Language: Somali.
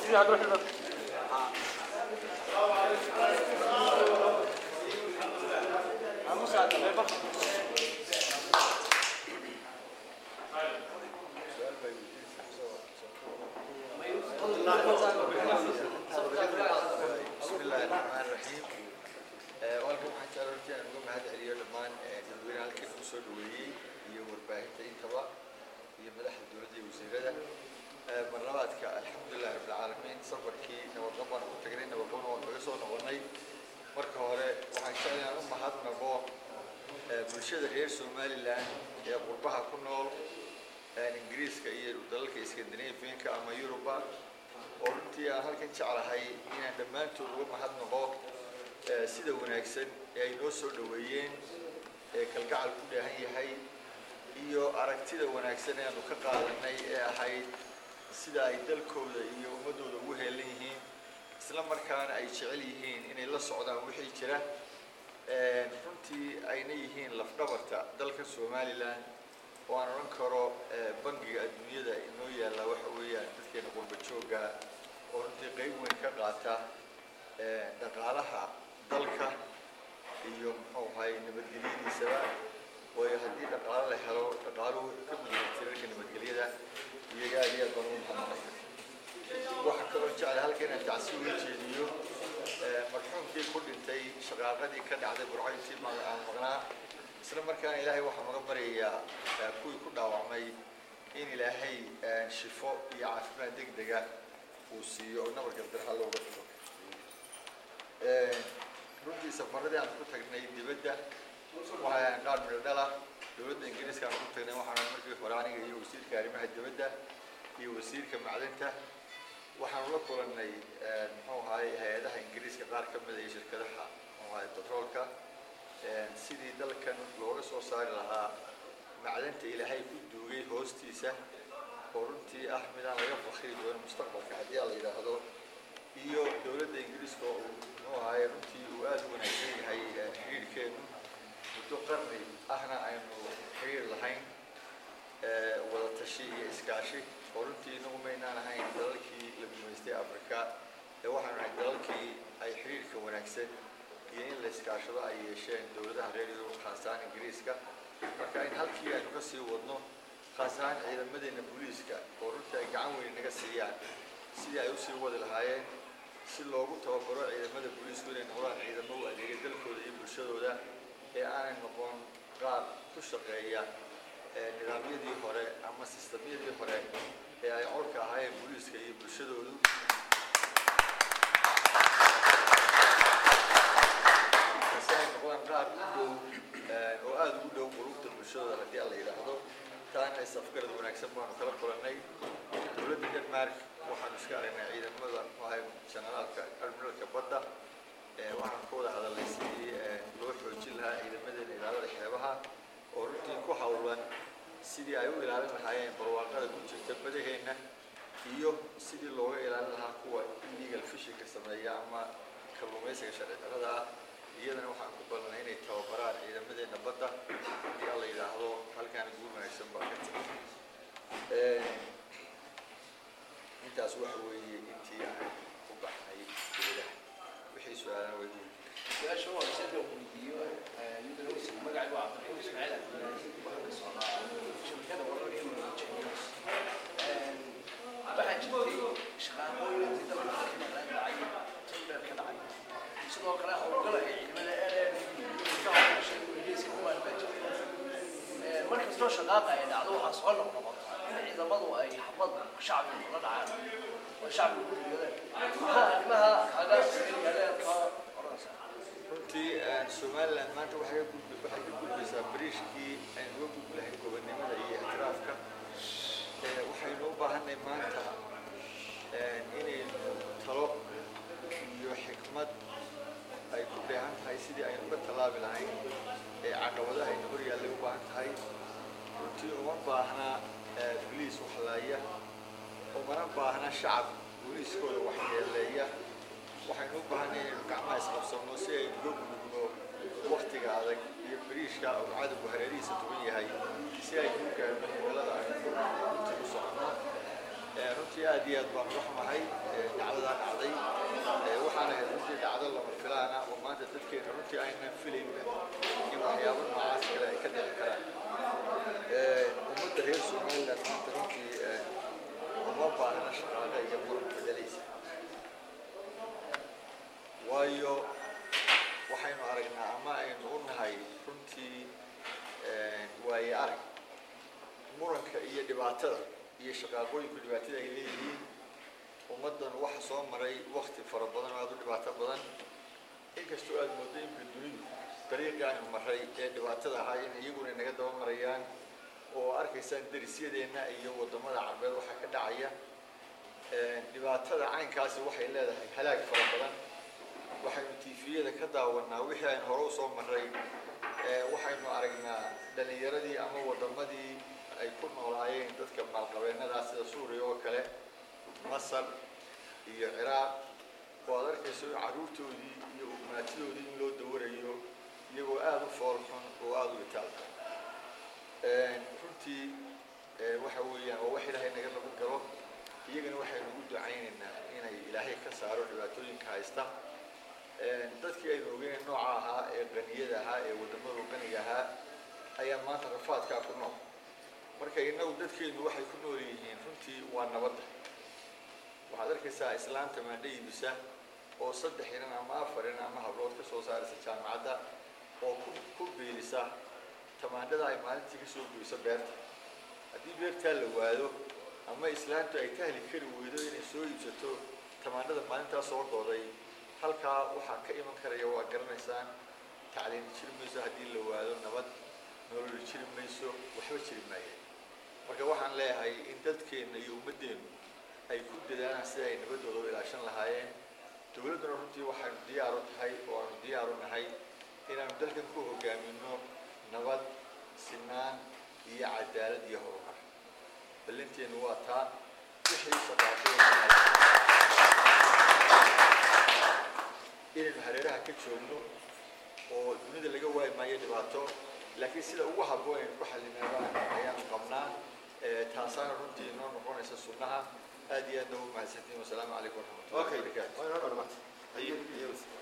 بسم الله الرحمن الرحيم walkan waxaan jeclaan horta inaan uga mahad celiyo dhammaan dadweyne halkan u soo dhaweeyey iyo warbaahinta intaba iyo madaxda dowladda iyo wasiirada marlabaadka alxamdulilah rabbilcaalamiin safarkii nabadqab baan ku tagnay nabadqabna waan kaga soo noqonnay marka hore waxaan jecel inaan u mahadnaqo bulshada reer somalilan ee qurbaha ku nool ingiriiska iyo dalalka iskandinafianka ama yuruba oo runtii aan halkan jeclahay inaan dhammaantood uga mahadnaqo sida wanaagsan ee ay noo soo dhoweeyeen ee kalgacal ku dheehan yahay iyo aragtida wanaagsan ee aanu ka qaadanay ee ahayd sida ay dalkooda iyo ummaddooda ugu heelan yihiin isla markaana ay jecel yihiin inay la socdaan wixii jira runtii ayna yihiin lafdhabarta dalka somalilan oo aan odhan karo bangiga adduunyada inoo yaalla waxa weeyaan dadkeena qurba jooga oo runtii qeyb weyn ka qaata dhaqaalaha dalka iyo muxuu ahay nabadgelyadiisaba waayo haddii dhaqaalo la helo dhaqaaluhu wuxuu ka mid yahay tirarka nabadgelyada iyaga aad iyo aad baan ugu mahadnaqaya waxaa kaloo jeclay halka inaan tacsi uga jeediyo marxuumkii ku dhintay shaqaaqadii ka dhacday burcayntii aan maqnaa isla markaana ilaahay waxaan uga baryayaa kuwii ku dhaawacmay in ilaahay shifo iyo caafimaad deg dega uu siiyo oo nabar gardarha looga dhigo runtii safaradii aan ku tagnay dibadda waxaan qaar midhodhala dowladda ingiriiska aan ku tagnay waxaan markii hore aniga iyo wasiirka arrimaha dibadda iyo wasiirka macdinta waxaan ula kulannay muxuu ahaay hay-adaha ingiriiska qaar ka mid iyo shirkadaha muxuu ahaay batroolka sidii dalkan looga soo saari lahaa macdanta ilaahay ku duugay hoostiisa oo runtii ah midaan laga fakri doonin mustaqbalka haddii aan la yidhaahdo iyo dowladda ingiriiska oo uu muxuu ahaay runtii uu aada u wanaagsan yahay xiriirkeenu muddo qarni ahna aynu xiriir lahayn wada tashi iyo iskaashi oo runtii inagu maynaan ahayn dalalkii la gumaystay africa ee waxaanu ahay dalalkii ay xiriirka wanaagsan iyo in la iskaashado ay yeesheen dowladaha reer yurub khaas ahaan ingiriiska marka in halkii aynu ka sii wadno khaas ahaan ciidamadeena booliiska oo runtii ay gacan weyn naga siiyaan sidii ay usii wadi lahaayeen si loogu tababaro ciidamada booliisku inay noqdaan ciidamo u adeegay dalkooda iyo bulshadooda ee aanay noqon qaar ku shaqeeya nidaamyadii hore ama sistamyadii hore ee ay colka ahaayeen booliiska iyo bulshadoodu si ay noqdaan qaar u dhow oo aada ugu dhow qulubta bulshadooda haddii aan la yidhaahdo taana isafgarad wanaagsan baanu kala kulannay dowladda denmark waxaanu iska aragnay ciidamada muxuahay janaraalka admiralka badda waxaanu ka wada hadalnay sidii loo xoojin lahaa ciidamadeena ilaalada xeebaha oo runtii ku hawlan sidii ay u ilaalin lahaayeen barwaaqada ku jirta badaheenna iyo sidii looga ilaalin lahaa kuwa illegal fishinka sameeya ama kalluumaysiga sharci darrada ah iyadana waxaan ku ballanay inay tababaraan ciidamadeena badda haddii aan la yidhaahdo halkaana guul wanaagsan baa ka timi intaas waxa weeye intii aan u baxnay dowlaha wixii su-aalana way guul su-aasha waa isaga weydiiyo ninkan uu isma magaca waa cabdiraxmaan ismaaciil cabdilaahi shirkada wararka iyo injineers waxaa jirtay shaqaaqooyin intii dalka ka maqnaan dhacay tender ka dhacay sidoo kale howlgala ee ciidamada ka howlgashay ingiriiska kuwaan baa jirtay mar kastoo shaqaaqa ay dhacdo waxaa soo noqnoqota in ciidamadu ay xabad shacbiga kula dhacaan oo shacbiga ku dhigada maxaa arrimaha kaaga yaaleed ka oranaysaa runtii somaliland maanta waxay ka gudbi waxay ka gudbaysaa bariishkii aynu uga gudbi lahayn gobonnimada iyo ictiraafka waxaynu u baahanay maanta inaynu talo iyo xikmad ay ku dheehan tahay sidii aynu uga tallaabi lahayn ee caqabadaha aynu hor yaallay u baahan tahay runtii uma baahna boliis waxlaaya umana baahna shacab booliiskooda waxyeeleeya waxaynu u baahanay inaynu gacmaha isqabsanno si aynu uga gudubno waktiga adag iyo bariishka uu cadowgu hareerihiisa tugan yahay si aynu u gaarno himilada aynu runtii u soconno runtii runtii aad iyo aad baan uga xumahay dhacdadaa dhacday waxaana ahayd runtii dhacdo lama filaana oo maanta dadkeena runtii aynan filaynba in waxyaabo noocaas kale ay ka dhici karaan ummadda reer somaliland maanta runtii uma baahna shaqaale iyo muran bedelaysa waayo waxaynu aragnaa ama aynu u nahay runtii waaye arag muranka iyo dhibaatada iyo shaqaaqooyinku dhibaatada ay leeyihiin ummaddan waxa soo maray wakti fara badan oo aada u dhibaato badan inkastoo aada moodo imka dunidu dariiqii aynu maray ee dhibaatada ahaa in iyaguna naga daba marayaan oo arkaysaan derisyadeenna iyo waddamada carbeed waxaa ka dhacaya dhibaatada caynkaasi waxay leedahay halaag fara badan waxaynu tiifiyada ka daawanaa wixii aynu hore usoo maray waxaynu aragnaa dhalinyaradii ama waddamadii ay ku noolaayeen dadka maalqabeenadaa sida suuriya oo kale masar iyo ciraaq oo aad arkayso carruurtoodii iyo ugmaatidoodii in loo dawarayo iyagoo aada u fool xun oo aada u itaalka runtii waxa weeyaan waa wax ilaahay naga lagu galo iyagana waxaynu ugu ducaynaynaa inay ilaahay ka saaro dhibaatooyinka haysta dadkii aynu ogeyn nooca ahaa ee qaniyada ahaa ee waddamada qaniga ahaa ayaa maanta rafaadkaa ku nool marka innagu dadkeenu waxay ku nool yihiin runtii waa nabadda waxaad arkaysaa islaanta maandha iibisa oo saddex inan ama afar inan ama hablood ka soo saaraysa jaamacadda oo ku ku biilisa tamaandhada ay maalintii ka soo goyso beerta haddii beertaa la waado ama islaantu ay tahli kari weydo inay soo iibsato tamaandhada maalintaa soo gooday halkaa waxaa ka iman karaya waa garanaysaan tacliin jiri mayso haddii la waado nabad nolol jiri mayso waxba jiri maayeen marka waxaan leeyahay in dadkeenna iyo ummaddeenu ay ku dadaalaan sida ay nabaddooda u ilaashan lahaayeen dowladduna runtii waxaynu diyaar u tahay oo aanu diyaar u nahay inaanu dalkan ku hogaamino nabad sinaan iyo cadaalad iyo horumar ballanteenu waa taa wixii shaqaaqooda inaynu hareeraha ka joogno oo dunida laga waayi maayo dhibaato laakiin sida ugu habboon aynu ku xallineebaan ayaanu qabnaa taasaana runtii inoo noqonaysa sunnaha aad iyo aadna ugu mahadsantiin wasalaamu calaykum waraxmatullahi wabarakaatu